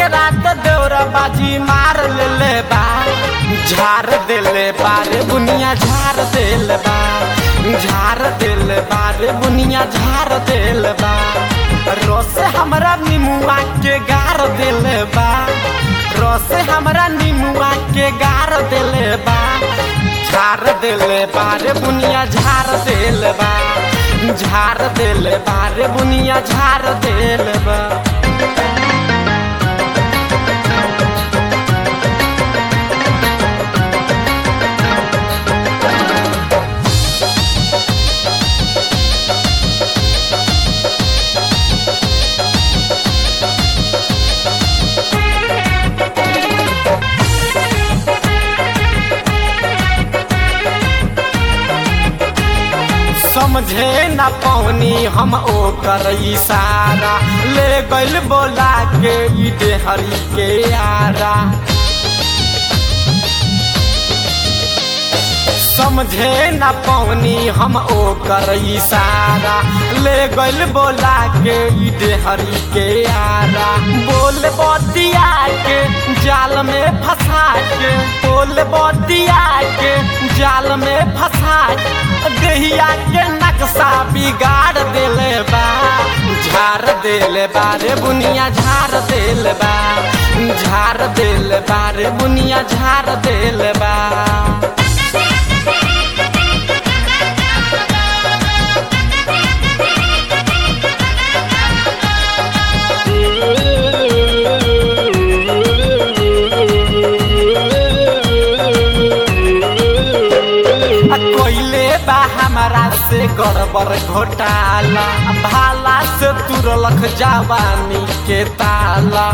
के रात देवरा बाजी मार लेले बा झार देले बारे बुनिया झार देल बा झार देल बारे बुनिया झार देल बा रस हमरा निमुआ के गार देले बा रस हमरा निमुआ के गार देले बा झार देले बारे बुनिया झार देल बा झार देले बारे बुनिया झार देल बा समझे न पौनी हम ओकर इशारा ले गइल बोला के ई डेहरी के आरा समझे न पौनी हम ओकर इशारा ले गइल बोला के ई डेहरी के आरा बोल बतिया के जाल में फंसा के बोल बतिया के जाल में फंसा के दहिया के नक्शा बिगाड़ देले बा झाड़ देले बारे बुनिया झाड़ देले बा झाड़ देले बारे बुनिया झाड़ देले बा कोइले बा हमारा से गड़बड़ घोटाला भाला से तुरलख जवानी के ताला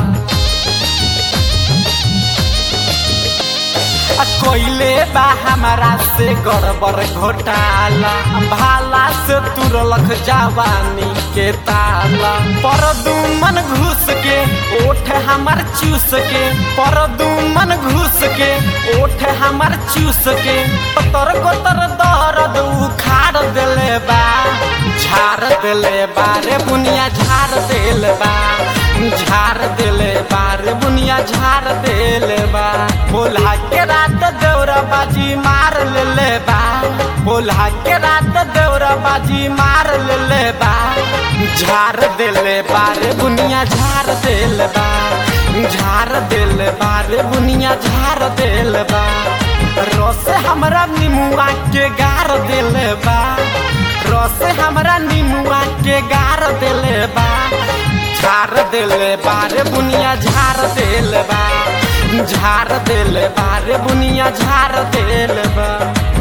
कोइले बा हमारा से गड़बड़ घोटाला भाला से तुरलख जवानी के ताला पर दुमन घुस के ओठ हमर चूस के पर दुमन घुस के ओठ हमर चूस के तर कोतर दर्द उखाड़ देले बा झाड़ देले बारे बुनिया झाड़ देले बा झाड़ देले बारे बुनिया झाड़ देले बा बोला के रात दौरा बाजी मार लेले बा बोला के रात दौरा बाजी मार लेले बा झाड़ देले बारे बुनिया झाड़ देले बा झाड़ देले बारे बुनिया झाड़ देले बा रस हमरा निमुआ के गार देले बा रस हमरा निमुआ के गार देले बा झाड़ देले बारे बुनिया झाड़ देले बा झाड़ देले बारे बुनिया झाड़ देले बा